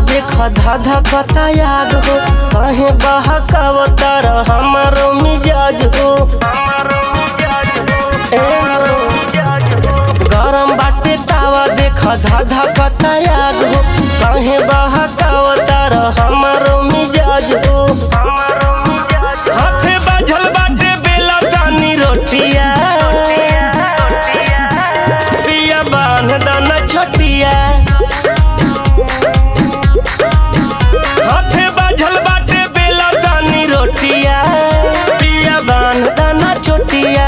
देख धाधा कता याद हो कहे बहकावतार हमारो मिजाज हो ए हो। गरम बाटे तावा देख धाधा कता याद हो कहे बहकावतार हमारो मिजाज हो हाथे बाझल बाटे बेला तानी रोटिया पिया बांध दाना छोटिया हाथे बाझल बाटे बेला तानी रोटिया पिया बांध दाना छोटिया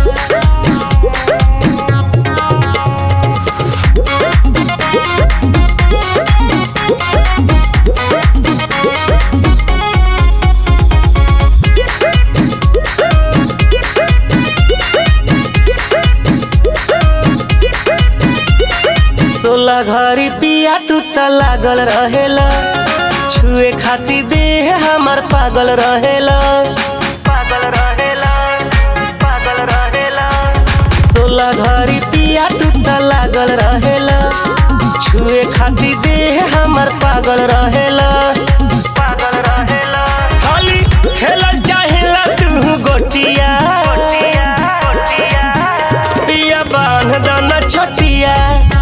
सोलह घड़ी पिया तू त लागल रहेला छुए खाती देह हमर पागल रहेला पागल रहेला पागल रहेला सोलह घड़ी पिया तू त लागल रहेला छुए खाती देह हमर पागल रहेला पागल रहेला खाली खेलल चाहेला तू गोटिया पिया बांध दाना छोटिया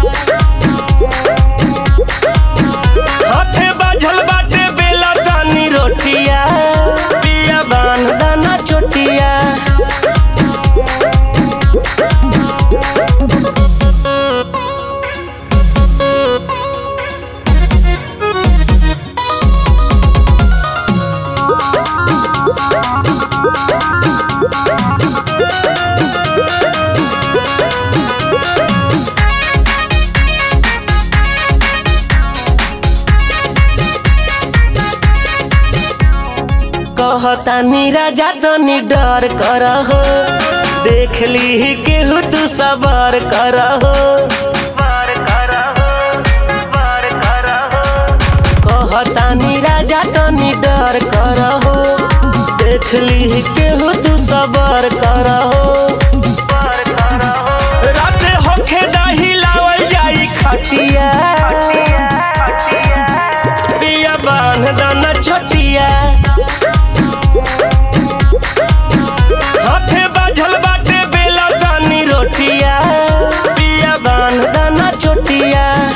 हाथे बाझल बाटे बेला तानी रोटिया पिया बांध दाना छोटिया कहतानी राजा तनी डर कर हो देख ली केहू तू सबर कर हो कहतानी राजा तनी डर कर हो देख ली केहू तू सबर कर हो राते होखे दही लावल जाई खटिया पिया बांध दाना छोटिया हाथे बाझल बाटे बेला तानी रोटिया पिया बांध दाना छोटिया